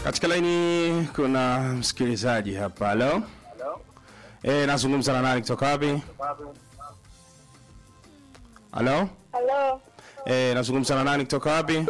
Katika laini kuna msikilizaji hapa. Halo, eh, nazungumza na nani kutoka wapi? Halo, Halo, eh, nazungumza na nani kutoka wapi?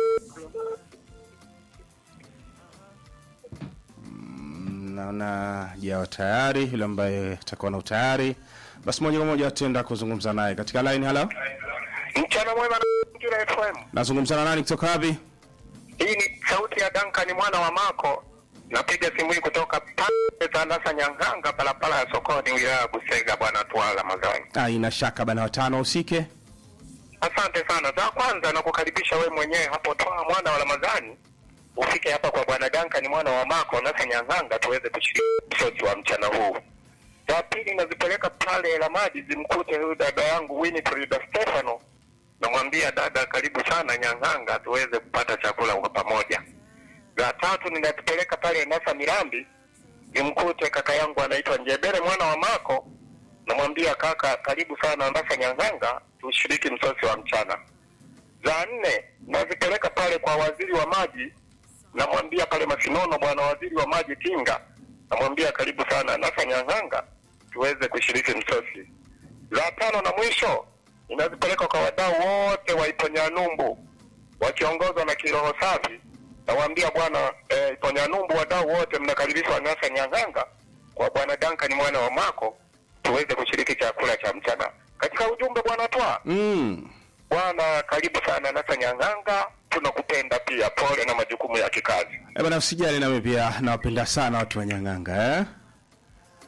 Mm, Naona jawa tayari, yule ambaye atakuwa na utayari, basi moja kwa moja tutaenda kuzungumza naye katika line. Halo, Mchana mwema na Mazingira FM. nazungumza na nani kutoka wapi? Hii ni sauti ya Duncan mwana wa Mako. Napiga simu hii kutoka pale Tandasa Nyanganga, barabara ya sokoni, wilaya ya Busega, bwana Twala Mazani. Ah, ina shaka bana, watano usike. Asante sana. Za kwanza nakukaribisha we mwenyewe hapo Twala mwana wa Ramadhani, ufike hapa kwa bwana Duncan mwana wa Mako Nasa Nyanganga, tuweze kushiriki msosi wa mchana huu. Za pili nazipeleka pale Lamadi, zimkute huyu dada yangu Winifrida Stefano, namwambia dada, karibu sana Nyang'anga tuweze kupata chakula kwa pamoja. Za tatu ninazipeleka pale Nasa Mirambi, nimkute kaka yangu anaitwa Njebere mwana wa Mako, namwambia kaka, karibu sana Nasa Nyang'anga tushiriki msosi wa mchana. Za nne nazipeleka pale kwa waziri wa maji, namwambia pale Masinono, bwana waziri wa maji Tinga, namwambia karibu sana Nasa Nyang'anga tuweze kushiriki msosi. La tano na mwisho inazipeleka kwa wadau wote wa Iponyanyumbu wakiongozwa na kiroho safi. Nawaambia bwana eh, Iponyanyumbu, wadau wote mnakaribishwa Nasa Nyang'anga kwa bwana Duncan mwana wa Mako tuweze kushiriki chakula cha mchana. Katika ujumbe bwana Twa, Mm. bwana karibu sana Nasa Nyang'anga, tunakupenda pia, pole na majukumu ya kikazi. Eh, bana usijali, nami pia nawapenda sana watu wa Nyang'anga eh?